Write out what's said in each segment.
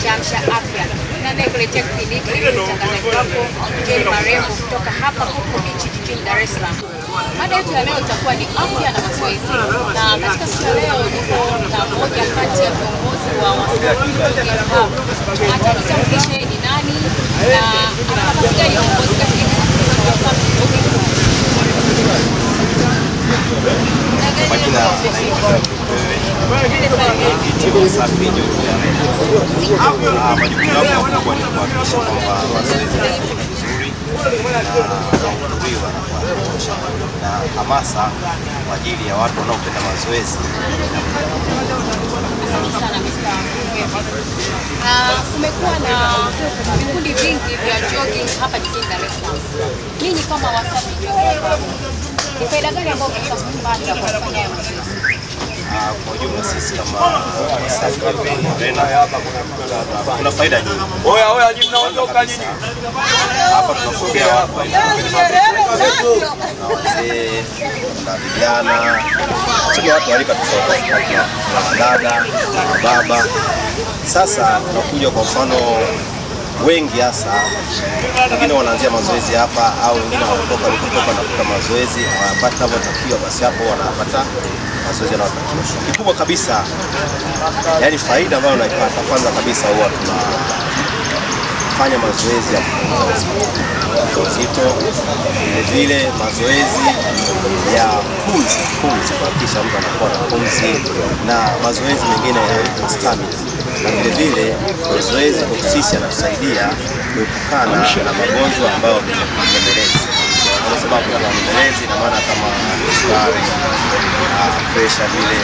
Amsha Afya. Na anayekuletea kipindi hiki ni mtangazaji wako Jeni Marembo kutoka hapa Coco Beach jijini Dar es Salaam. Mada yetu ya leo itakuwa ni afya na mazoezi, na katika siku ya leo niko na mmoja kati ya viongozi wa Wasafi Jogging Club. Atajitambulisha yeye ni nani na ana nafasi gani ya uongozi katika kikundi cha Wasafi Jogging Club. Majina naitwa Kiti Wasafi Jogging Club. Ah, Majukumu yangu makubwa ni kuhakikisha kwamba mazoezi yanafanyika vizuri na wanahudhuriwa na kuhakikisha na hamasa kwa ajili ya watu wanaopenda mazoezi. Asante sana Mr. Mgeni. Ah, Kumekuwa na vikundi vingi vya jogging hapa jijini Dar es Salaam. Ninyi kama Wasafi Jogging Club, ni faida gani ambayo mnaweza kupata kwa kufanya haya mazoezi? Ah, Kwa ujumla sisi kama Wasafi Jogging Arena kuna faida nyingi. Oya oya, nyinyi mnaondoka nyinyi. Hapa tunapokea watu wa aina mbalimbali. na wazee na vijana, tuna watu wa rika tofauti, na dada na baba. Sasa tunakuja kwa mfano wengi hasa wengine wanaanzia mazoezi hapa au wengine wanatoka walikotoka wanakuta mazoezi hawapati navyotakiwa, basi hapo wanapata mazoezi yanayotakiwa. Kikubwa kabisa, yani faida ambayo unaipata, kwanza kabisa huwa tuna fanya mazoezi ya kupunguza uzito, uzito vile vile mazoezi ya pumzi pumzi, kuhakikisha mtu anakuwa na pumzi na mazoezi mengine ya stamina, na vile vile mazoezi kwa sisi yanatusaidia kuepukana na magonjwa ambayo ni nyemelezi. Kwa sababu kuna nyemelezi, ina maana kama sukari, presha vile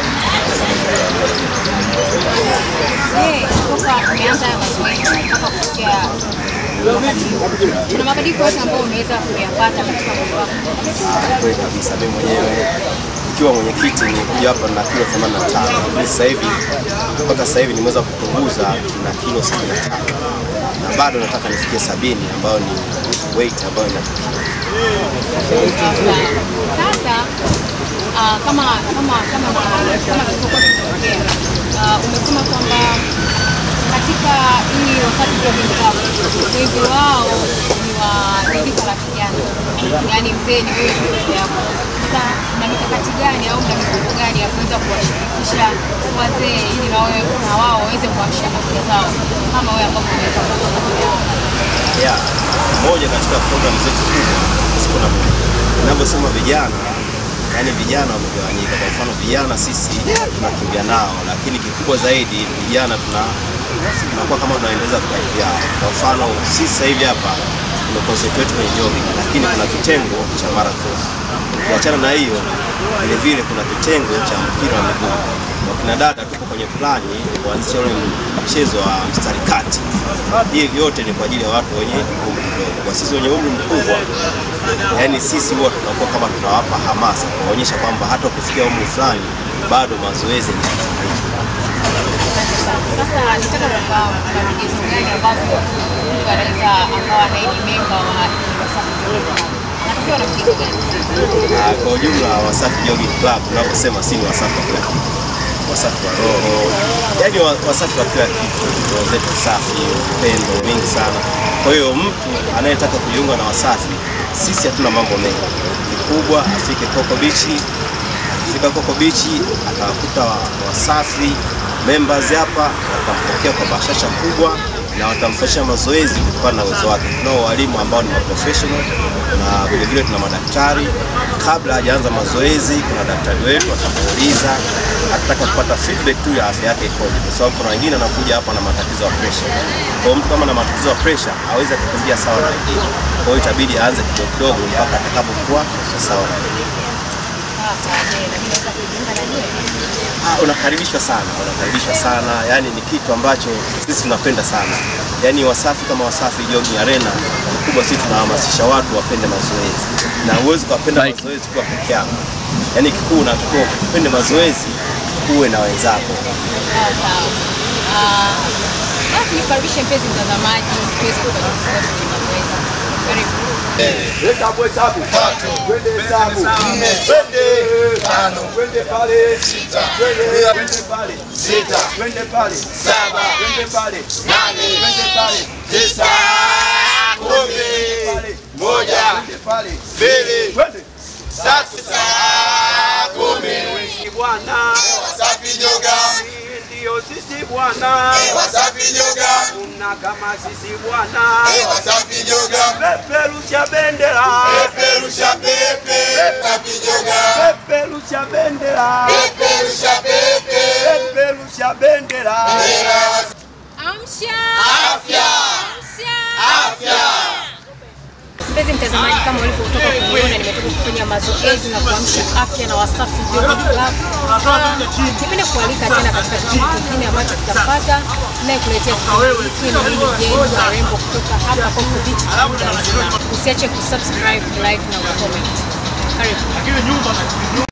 Je, toka umeanza haya mazoezi mpaka kufikia wakati huu, kuna mabadiliko yote ambayo umeweza kuyapata katika mwili wako? Ah, kweli kabisa. Mimi mwenyewe ikiwa mwenyekiti nilikuja hapa na kilo 85 lakini sasa hivi mpaka sasa hivi nimeweza kupunguza na kilo 75 na bado nataka nifikie sabini ambayo ni weight ambayo inatakiwa. Sasa ah, kama kama kama kama tulivyokuwa tumeongea, ah, umesema kwamba katika hii Wasafi Jogging Club wengi wao ni wa ni rika la kijana, yaani mzee ni wewe peke yako. Sasa na mikakati gani au na mipango gani ya kuweza kuwashirikisha wazee ili na wewe na wao waweze kuamsha afya zao kama wewe ambavyo umeweza kufanya? ya moja katika programu zetu kubwa siku na ninavyosema vijana, yani vijana wamegawanyika. Kwa mfano vijana sisi tunakimbia nao, lakini kikubwa zaidi vijana tuna tunakuwa kama tunaendeleza vipaji vyao. Kwa mfano sisi sasa hivi hapa tumeconcentrate kwenye jogging, lakini kuna kitengo cha marathon. Ukiachana na hiyo, vile vile kuna kitengo cha mpira wa miguu. Wakina dada tuko kwenye plani kuanzisha ule mchezo wa mstari kati. Hii yote ni kwa ajili ya watu wenye umri mdogo. Kwa sisi wenye umri mkubwa, yani sisi huwa tunakuwa kama tunawapa hamasa, kuonyesha kwamba hata ukifikia umri fulani bado mazoezi ni kitu muhimu. Sasa nitaka kufahamu kuna vigezo gani ambavyo mtu anaweza akawa naidi memba wa Wasafi Jogging Club? Anapewa na vigezo gani? Ah, kwa ujumla Wasafi Jogging Club tunaposema si ni wasafi wa kila kitu, wasafi wa roho, yaani wa- wasafi wa kila kitu, roho zetu safi, upendo mingi sana. Kwa hiyo mtu anayetaka kujiunga na Wasafi, sisi hatuna mambo mengi, kikubwa afike Coco Beach, akifika Coco Beach atawakuta wa- Wasafi members hapa, watampokea kwa bashasha kubwa na watamfanyisha mazoezi kutokana na uwezo wake. Tunao walimu ambao ni professional na vile vile tuna madaktari. Kabla hajaanza mazoezi, kuna daktari wetu atamuuliza, atataka kupata feedback tu ya afya yake ikoje, kwa sababu kuna wengine anakuja hapa na matatizo ya pressure. Kwa hiyo mtu kama na matatizo ya pressure hawezi kukimbia sawa na wengine, kwa hiyo itabidi aanze kidogo kidogo mpaka atakapokuwa sawa na wengine. Sasa je, na mimi naweza kujiunga na nyie? Ah, unakaribishwa sana, unakaribishwa sana. Yani ni kitu ambacho sisi tunapenda sana. Yani Wasafi kama Wasafi Jogging Arena, kikubwa sisi tunahamasisha watu wapende mazoezi, na huwezi kuwapenda mazoezi kuwa peke yako. Yani kikuu unatakiwa upende mazoezi uwe na wenzako. Sawa sawa. Ah, Basi nikaribishe mpenzi mtazamaji tuweze kujifunza kwenye mazoezi. Karibu. Hesabu hesabu. Twende hesabu. Nne. Twende. Tano. Twende pale. Sita. Twende. Twende pale. Sita. Twende pale. Saba. Twende pale. Nane. Twende pale. Tisa. Kumi. Pale. Moja. Twende pale. Mbili. Twende. Tatu. Saa kumi. Wengi Bwana. Wasafi nyoga. Ndio sisi Bwana. Wasafi nyoga. Kuna kama sisi Bwana. Wasafi nyoga. Peperusha bendera. Peperusha pepe. Wasafi nyoga. Peperusha bendera. Peperusha pepe. Peperusha bendera. Amsha! Afya. Amsha! Afya. Mpenzi mtazamaji, kama ulivyotoka kuona, nimetoka kufanya mazoezi na kuamsha afya na Wasafi Yoga Club. Ah, Nipende kualika tena katika kipindi kingine ambacho kitapata nayekuletea kipindi hiki ni mimi Jane Warembo kutoka hapa Coco Beach, Dar es Salaam. Usiache kusubscribe, like na kucomment. Karibu.